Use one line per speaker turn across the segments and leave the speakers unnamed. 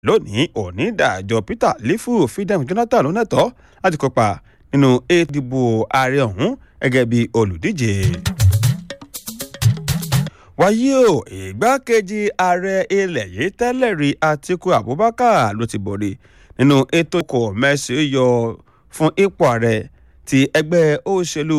lónìí onídàájọ́ peter lifu fidem jonathan lónẹ́tọ́ láti kópa nínú ètò ìdìbò ààrẹ ọ̀hún gẹ́gẹ́ bí olùdíje. wáyé o ìgbákejì ààrẹ ilẹ̀ yìí tẹ́lẹ̀ rí atiku abubakar ló ti borí nínú ètò kò mẹ́sì yọ fún ipò ààrẹ ti ẹgbẹ́ òṣèlú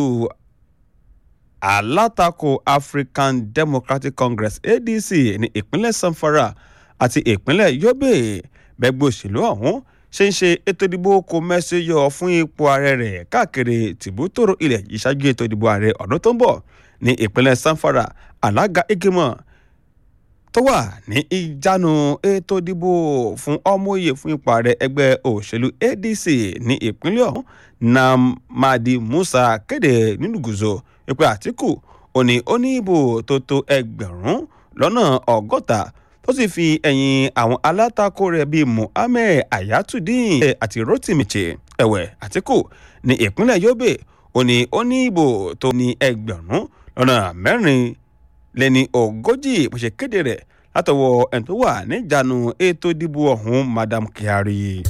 alátakò african democratic congress adc ní ìpínlẹ̀ sanfara àti ìpínlẹ̀ yobe bẹ́gbẹ́ òṣèlú ọ̀hún ṣe ń ṣe ètò ìdìbò kò mẹ́sì yọ fún ipò ààrẹ rẹ̀ káàkiri tìbútòrò ilẹ̀ yìí ṣáájú ètò ìdìbò ààrẹ ọdún tó ń bọ̀ ní ìpínlẹ̀ sanfara alága ìgbìmọ̀ tó wà ní ìjánu ètò ìdìbò fún ọmọye fún ipò ààrẹ ẹgbẹ́ òṣèlú adc ní ìpínlẹ̀ ọ̀hún namadi musa kéde nínú gùzò ìpè àtìkù òní ó ní ìbò tó tó ẹgbẹ̀rún lọ́nà ọgọ́ta tó sì fi ẹ̀yìn àwọn alátakò rẹ̀ bíi muhammed ayatudeen àti rotimiche ẹ̀wẹ̀ àtìkù ní ìpínlẹ̀ yobe òní ó ní ìbò tó ní ẹgbẹ̀rún lọ́nà mẹ́rin lẹ́ni ogójì bó ṣe kéde rẹ̀ látọwọ́ ẹni tó wà níjànú ètò ìdìbò ọ̀hún madam kyari.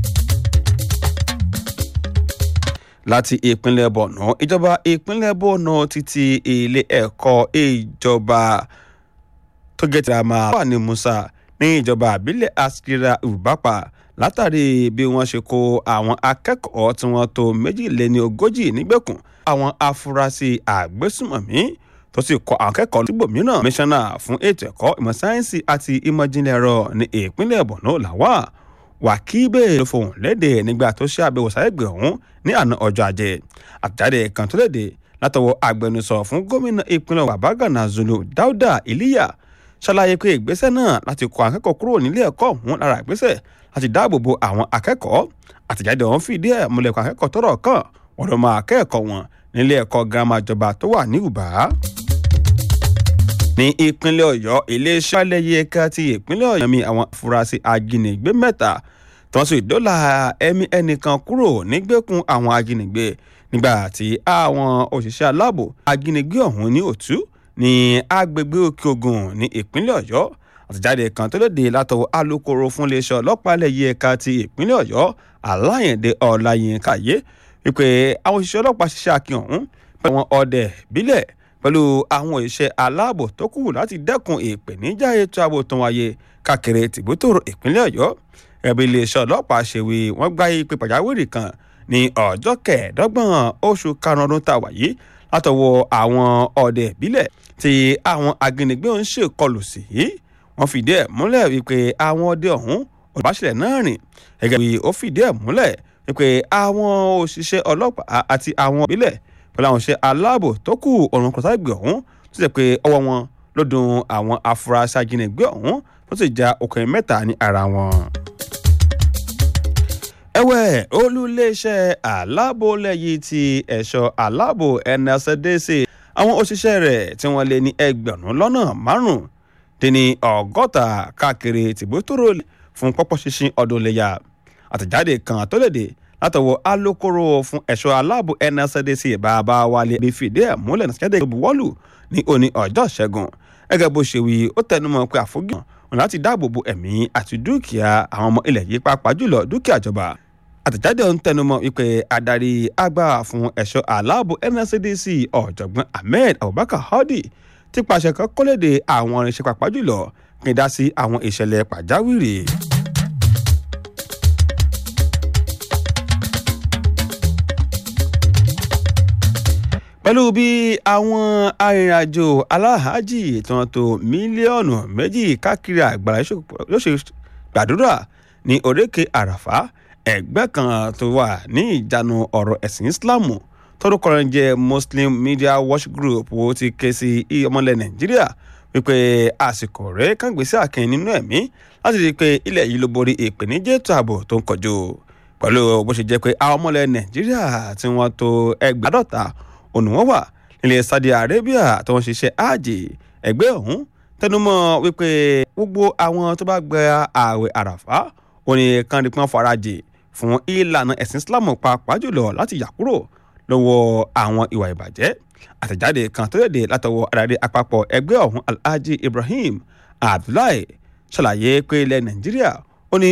láti ìpínlẹ̀ bọ̀nà ìjọba ìpínlẹ̀ bọ̀nà títí ilé ẹ̀kọ́ ìjọba tó gẹ̀ẹ́tì àmà wà ní musa ní ìjọba àbílẹ̀ askira ubapa látàrí bí wọ́n ṣe kó àwọn akẹ́kọ̀ọ́ tí wọ́n tó méjìléní ogójì nígbèkùn àwọn afurasí àgbésùmọ̀mí tó sì kọ àwọn akẹ́kọ̀ọ́ síbòmíràn mísánná fún ètò ẹ̀kọ́ ìmọ̀ sáyẹ́nsì àti ìmọ̀jìnlẹ̀ ẹ̀rọ ní ìpínlẹ̀ bọ̀nà làwà wàkíbè ló fohùn léde nígbà tó ṣe àbẹ̀wò sáyẹ́gbẹ̀ ọ̀hún ní àná ọjọ́ ajé àtẹ̀jáde kan tó léde látọwọ́ agbẹnusọ fún gómìnà ìpínlẹ̀ wàbágànà zulu dáúdà ìlíyà ṣàlàyé pé ìgbésẹ̀ náà láti kọ akẹ́kọ̀ọ́ kúrò nílé ẹ̀kọ́ ọ̀hún lára ìgbésẹ̀ láti dáàbò bo àwọn akẹ́kọ̀ọ́ àtẹ̀jáde ọ̀hún fìdí ẹ̀ múlẹ̀ kọ akẹ́kọ̀ọ́ tọrọ kàn wọ́n lọ máa kẹ́ẹ̀kọ́ wọn nílé ẹ̀kọ́ girama ìjọba tó wà ní ùbá ní ìpínlẹ̀ ọ̀yọ́ iléeṣẹ́ alẹ́yẹ ẹ̀ka ti ìpínlẹ̀ ọ̀yọ́ mi àwọn afurasí ajínigbé mẹ́ta tí wọ́n sì dọ́là ẹ̀mí ẹnìkan kúrò nígbèkùn àwọn ajínigbé nígbà tí àwọn òṣìṣẹ́ aláàbò ajínigbé ọ̀hún ní òtú ní agbègbè òkè ogun ní ìpínlẹ̀ ọ̀yọ́ àtẹ̀jáde kan tó lóde látọwọ́ alūkkóró fún iléeṣẹ́ ọlọ́pàá alẹ́yẹ ẹ̀ka ti ìpínlẹ̀ ọ̀yọ́ aláyẹ̀dẹ ọ̀làyínká yé wípé àwọn òṣìṣẹ́ ọlọ́pàá ṣiṣẹ́ akin ọ̀hún pẹ̀lú àwọn ọdẹ bílẹ̀ pẹ̀lú àwọn òṣìṣẹ́ aláàbò tó kù láti dẹ́kun ìpèníjà ètò ààbò tó wáyé káàkiri tìbútòrò ìpínlẹ̀ ọ̀yọ́ ẹ̀bí iléeṣẹ́ ọlọ́pàá ṣèwé wọ́n gbá ìpè pàjáwìrì kan ní ọjọ́ kẹẹ̀ẹ́dọ́gbọ̀n oṣù karùn-ún ọdún tá a wà yìí látọwọ́ àwọn ọdẹ ìbílẹ̀ tí àwọn agbẹnigbé ń ṣèkọlù sí wọ́n fìdí ẹ̀ múlẹ̀ wípé àwọn ọdẹ ọ̀hún olùbáṣẹ̀lẹ̀ náà rìn gẹ́gẹ́ bí ó fìdí ẹ̀ múlẹ̀ wípé àwọn òṣìṣẹ́ ọlọ́pàá àti àwọn ìbílẹ̀ pẹ̀lú àwọn òṣìṣẹ́ aláàbò tó kù ọ̀run kọ̀tàgbé ọ̀hún tó ṣe pé ọwọ́ wọn ló dun àwọn afurasí ajínigbé ọ̀hún tó sì já okùnrin mẹ́ta ní ara wọn ẹ̀wẹ̀ olùléeṣẹ́ aláàbò lẹ́yìn ti ẹ̀ṣọ́ aláàbò nsdc àwọn òṣìṣẹ́ rẹ̀ tí wọ́n lé ní ẹgbẹ̀rún lọ́nà márùn-ún dín ní ọgọ́ta káàkiri tìbútòrò fún pọ́pọ́ ṣinṣin ọdún iléyà àtẹ̀jáde kan tó léde látọwọ́ alūkkóró fún ẹ̀ṣọ́ aláàbò nsdc bàbá wálé bí fìdí ẹ̀ múlẹ̀ nàṣẹ́dẹ̀ buwọ́lù ní òní ọjọ́ ṣẹ́gun gẹ́gẹ́ bó ṣe wí ó tẹnumọ́ pé àfojúsùn wọn láti dáàbò bo ẹ̀mí àti dúkìá àwọn ọmọ ilẹ̀ yìí pàápàá jùlọ dúkìá ìjọba àtẹ̀jáde ọ̀hún tẹnumọ́ wípé adarí àgbà fún ẹ̀ṣọ́ aláàbò nscdc ọ̀jọ̀gbọ́n ahmed abubakar hadi ti pàṣẹ kan kọ́lédè àwọn irinṣẹ́ pàápàá jùlọ kí n dá sí àwọn ìṣẹ̀lẹ̀ pàjáwìrì. pẹ̀lú bí àwọn arìnrìnàjò aláhàájì tí wọ́n tó mílíọ̀nù méjì káàkiri àgbàlá yóò ṣe gbàdúrà ní òrékè àràfá ẹgbẹ́ kan tó wà ní ìjánu ọ̀rọ̀ ẹ̀sìn islam tọ́dúnkọ́ rẹ̀ jẹ́ muslim media watch group wo ti ké sí ọmọlẹ̀ nàìjíríà wípé àsìkò rẹ̀ kàn gbèsè àkìn nínú ẹ̀mí láti rí i pé ilẹ̀ yìí ló borí ìpèníjà ètò ààbò tó ń kọjú pẹ̀lú bó ṣe jẹ́ pé àwọn ọmọlẹ̀ nàìjíríà tí wọ́n tó ẹgbàádọ́ta ònù wọn wà nílẹ̀ saudi arabia tó ń ṣiṣẹ́ ààjì ẹgbẹ́ ọ̀hún tẹnumọ́ wípé gbogbo àwọn tó bá gba ààwẹ̀ àràfá òní kan rí pọ́n farajì fún ìlànà ẹ̀sìn islam pàápàá jùlọ láti yà kúrò lọ́wọ́ àwọn ìwà ìbàjẹ́ àtẹ̀jáde kan tó léde látọwọ́ adarí àpapọ̀ ẹgbẹ́ ọ̀hún alhaji ibrahim abdullahi ṣàlàyé pé ilẹ̀ nàìjíríà